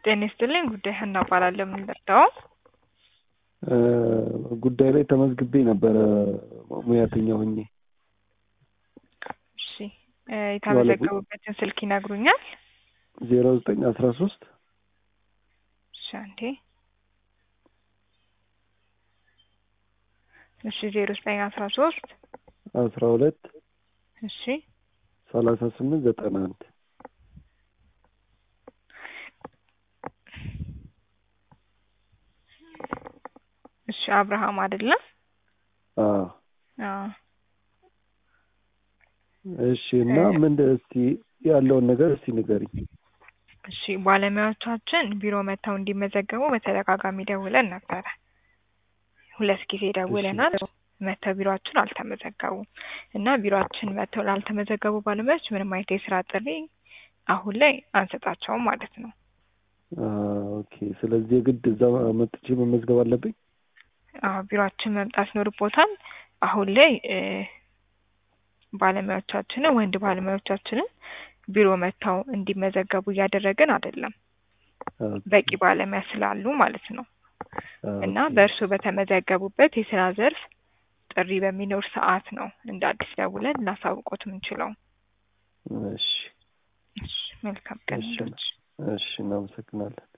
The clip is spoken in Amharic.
ጤና ይስጥልኝ ጉዳይ ሀና እባላለሁ። የምንጠጣው ጉዳይ ላይ ተመዝግቤ ነበረ ሙያተኛ ሆኜ። እሺ እ የተመዘገቡበትን ስልክ ይነግሩኛል? ዜሮ ዘጠኝ አስራ ሶስት እሺ አንዴ እሺ ዜሮ ዘጠኝ አስራ ሶስት አስራ ሁለት እሺ ሰላሳ ስምንት ዘጠና አንድ እሺ አብርሃም አይደለም? አዎ አዎ እሺ እና ምን እስቲ ያለውን ነገር እስቲ ንገሪኝ። እሺ ባለሙያዎቻችን ቢሮ መጥተው እንዲመዘገቡ በተደጋጋሚ ደውለን ነበረ። ሁለት ጊዜ ደውለናል። መጥተው ቢሮአችን አልተመዘገቡም እና ቢሮአችን መጥተው ላልተመዘገቡ ባለሙያዎች ምንም አይነት የስራ ጥሪ አሁን ላይ አንሰጣቸውም ማለት ነው። ኦኬ ስለዚህ የግድ እዛ መጥቼ መመዝገብ አለብኝ? አዎ ቢሮአችን መምጣት ይኖርቦታል። አሁን ላይ እ ባለሙያዎቻችንን ወንድ ባለሙያዎቻችንን ቢሮ መጥተው እንዲመዘገቡ እያደረግን አይደለም። በቂ ባለሙያ ስላሉ ማለት ነው። እና በእርሱ በተመዘገቡበት የስራ ዘርፍ ጥሪ በሚኖር ሰዓት ነው እንደ አዲስ ደውለን ልናሳውቆት የምንችለው። እሺ እሺ መልካም ቀን። እሺ እሺ እናመሰግናለን።